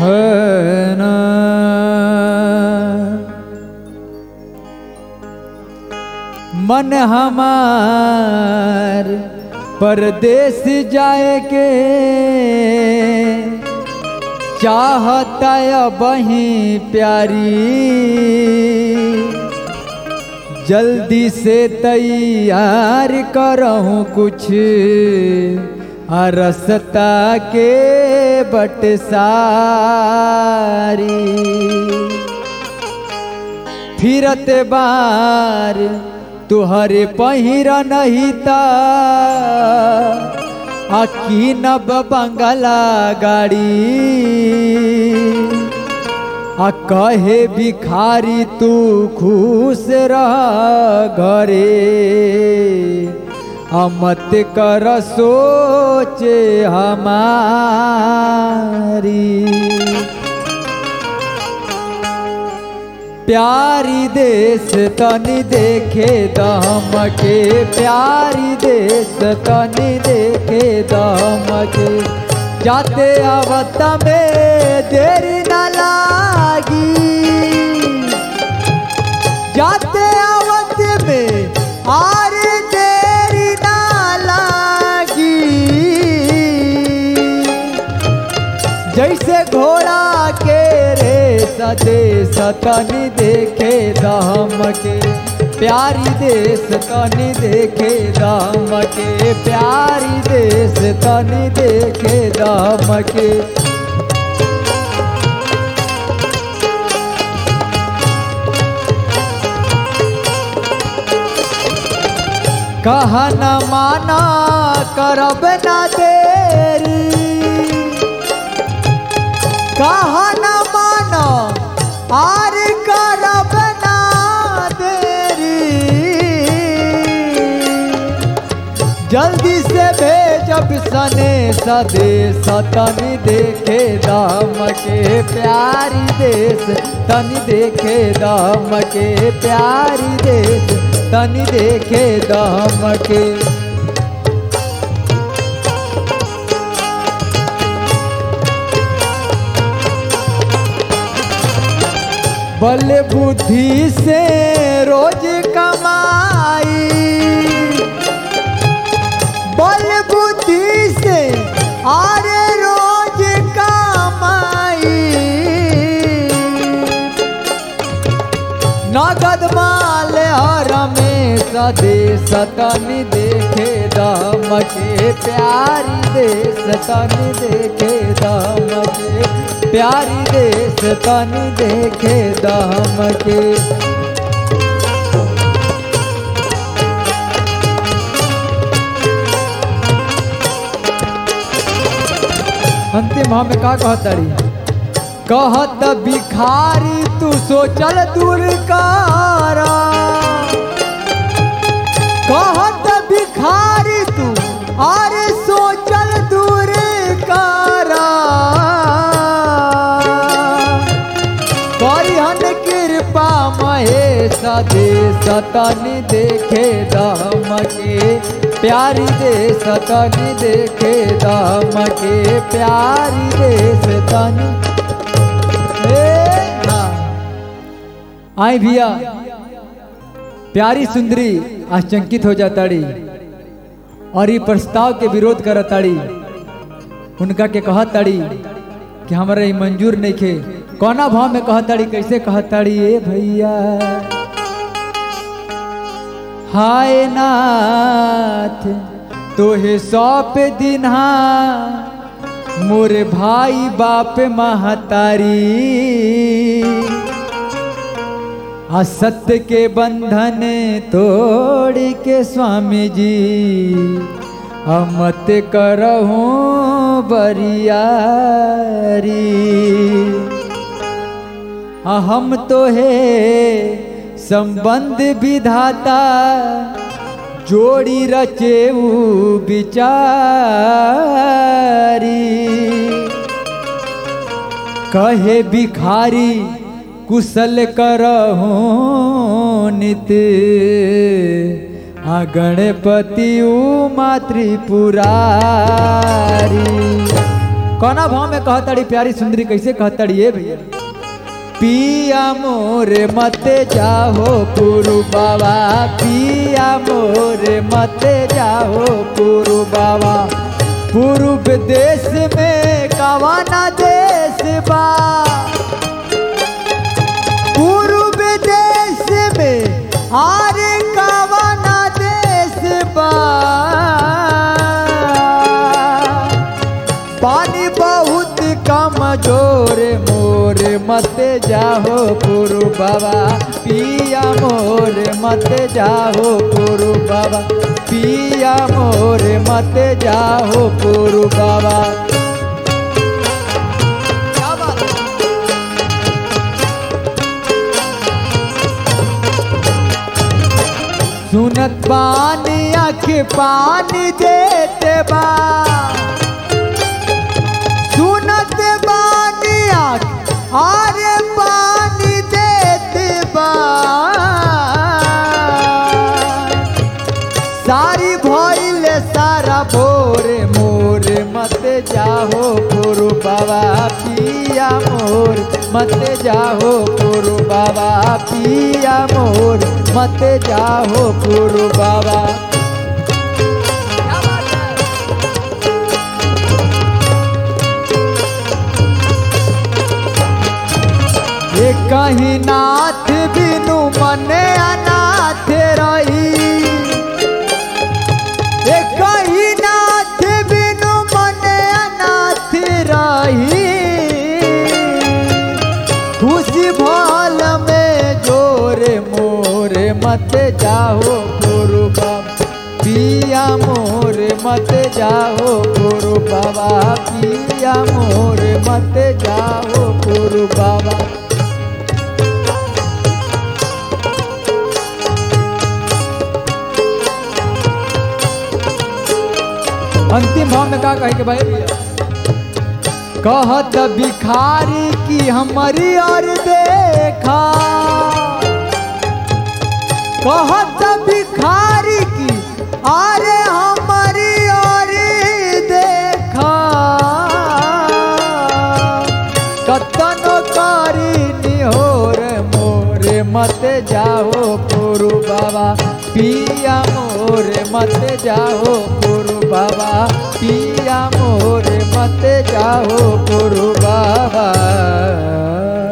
है ना मन हमार परदेश जाए के चाहता बही प्यारी जल्दी से तैयार करहूँ कुछ अरसता के बटसारी फिरत बार तुहरे पहिरा नहीं ता अकी नब बंगला गाड़ी आ कहे भिखारी तू खुश रह घरे आ मत कर सोचे हमारी प्यारी देश तनी देखे दम के प्यारी देश तनी देखे दम के जाते आवत में देरी न लागी जाते आवत में आर देरी न लागी जैसे घोड़ा के रे सदे सतनी देखे दाम के प्यारी देश तनी देखे दाम के प्यारी देश तनी देखे दाम के कहा न माना करब न देरी कहा न मानो आर करब ना देरी जल्दी से भेजब सने सदे सतनी देखे दाम के प्यारी देश तनी देखे दाम के प्यारी देश तनी देखे दाम के बल बुद्धि से रोज कमाई बल बुद्धि से आरे रोज कमाई नगद माल हर में सदे सतन देखे दाम के प्यारी देश तन देखे दाम के प्यारी देश तन देखे दाम के अंतिम हम का कहतरी कहत भिखारी तू सोचल दूर कारा कहत भिखारी तू अरे सोचल दूर कारा करिहन कृपा महेश दे सतन देखे दाम के प्यारी दे सतन देखे दाम के प्यारी दे सतन आई भैया प्यारी सुंदरी आशंकित हो जाताड़ी और ये प्रस्ताव के विरोध करताड़ी उनका के कहताड़ी कि हमारा ये मंजूर नहीं खे कौना भाव में कहताड़ी कैसे कहताड़ी ए भैया हाय नाथ तोहे सौंप दिन्हा मोर भाई बाप महतारी असत्य के बंधन तोड़ के स्वामी जी अमत करहूँ बरियारी हम तो है संबंध विधाता जोड़ी रचेऊ बिचारी कहे भिखारी कुशल करहूँ नित आ गणपति उ मातृपुरारी कौना भाव में कहताड़ी प्यारी सुंदरी कैसे कहताड़ी ये भैया पिया मोरे मते जाहो पुरु बाबा पिया मोरे मते जाहो पुरु बाबा पूर्व देश में कवाना देश बा पूर्व देश में आरे कवाना देश बा पानी बहुत कमजोर मोर मत जाहो पुरु बाबा पिया मोर मत जाहो पुरु बाबा पिया मोर मत जाहो पुरु बाबा क्या बात है? सुनत पानी आँख पानी देते बा सुनत बानी आँख आरे पानी देते बा सारी भइल सारा भोरे मोरे मत जाहो पुरु बाबा पिया मोर मत जाहो पुरु बाबा पिया मोर मत जाहो पुरु बाबा क्या बात है? ये कहीं नाथ बिनु मने अनाथ रही ये कहीं नाथ बिनु मने अनाथ रही खुशी भाल में जोरे मोरे मत जाओ गुरु बाबा पिया मोरे मत जाओ गुरु बाबा पिया मोरे मत जाओ गुरु बाबा अंतिम भाव में का कहे के भाई भैया कहत भिखारी की हमारी और देखा कहत भिखारी की अरे हमारी और देखा कतनो कारी निहोर मोरे मत जाओ पुरु बाबा पिया मोरे मत जाओ पुरु बाबा पिया मोरे मत जाओ पुरु बाबा